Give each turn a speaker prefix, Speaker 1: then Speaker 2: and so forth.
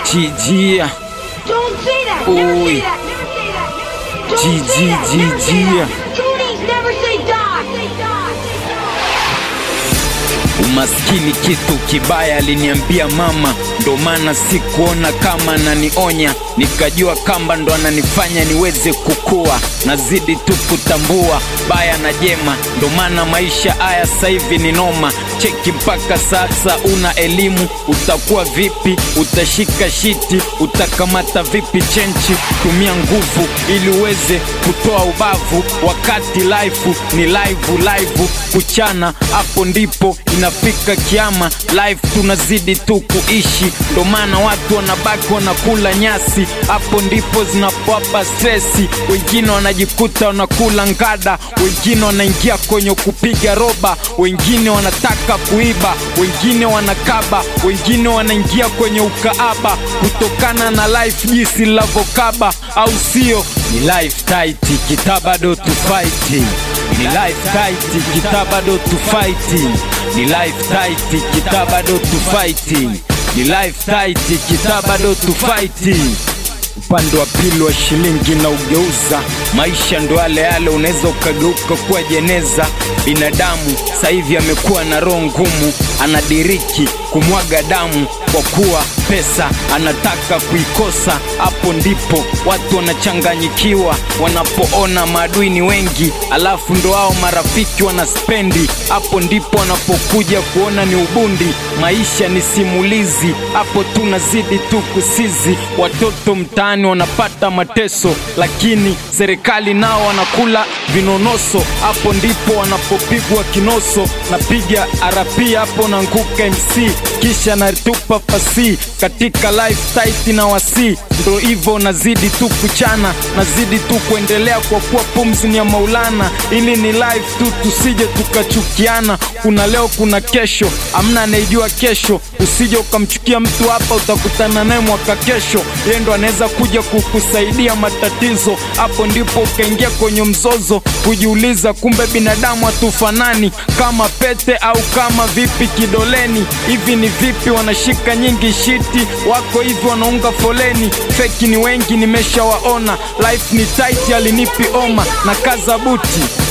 Speaker 1: Jijia
Speaker 2: Don't say that. Never
Speaker 1: Oi.
Speaker 2: say that. Never say that. Don't
Speaker 1: G,
Speaker 2: say
Speaker 1: G,
Speaker 2: that.
Speaker 1: G,
Speaker 2: Never say
Speaker 1: G.
Speaker 2: that. Goonies never say die.
Speaker 1: Umaskini kitu kibaya, aliniambia mama, ndo maana sikuona kama ananionya, nikajua kamba ndo ananifanya niweze kukua, nazidi tu kutambua baya na jema, ndo maana maisha haya sasa hivi ni noma. Cheki mpaka sasa una elimu, utakuwa vipi? Utashika shiti, utakamata vipi chenchi? Tumia nguvu ili uweze kutoa ubavu, wakati life ni live live, kuchana hapo ndipo inafika kiama. Life tunazidi tu kuishi, ndo maana watu wanabaki wanakula nyasi, hapo ndipo zinapowapa stresi. Wengine wanajikuta wanakula ngada, wengine wanaingia kwenye kupiga roba, wengine wanataka kuiba, wengine wanakaba, wengine wanaingia kwenye ukaaba, kutokana na life jinsi linavyokaba, au sio? Ni life tight, kitabado tu fight ni life tight, kitabado tu fight ni life tight, kitabado tu fight ni life tight, kitabado tu fight upande wa pili wa shilingi na ugeuza maisha ndo yale yale, unaweza ukageuka kuwa jeneza. Binadamu sasa hivi amekuwa na roho ngumu, anadiriki kumwaga damu kwa kuwa pesa anataka kuikosa. Hapo ndipo watu wanachanganyikiwa wanapoona maadui ni wengi, alafu ndo hao marafiki wanaspendi. Hapo ndipo wanapokuja kuona ni ubundi. Maisha ni simulizi, hapo tunazidi tu kusizi. Watoto mtaani wanapata mateso, lakini serikali nao wanakula vinonoso. Hapo ndipo wanapopigwa kinoso. Napiga RP hapo naanguka MC, kisha natupa fasi katika life tight na wasi. Ndo hivyo nazidi tu kuchana, nazidi tu kuendelea kwa kuwa pumzi ni ya Maulana. Ili ni life tu, tusije tukachukiana. Kuna leo, kuna kesho, amna anayejua kesho. Usije ukamchukia mtu hapa, utakutana naye mwaka kesho. Yeye ndo anaweza kuja kukusaidia matatizo. Hapo ndipo ukaingia kwenye mzozo, kujiuliza kumbe binadamu hatufanani, kama pete au kama vipi kidoleni. Hivi ni vipi wanashika nyingi shiti, wako hivi wanaunga foleni. Feki ni wengi nimeshawaona, life ni tight, alinipi oma na kaza buti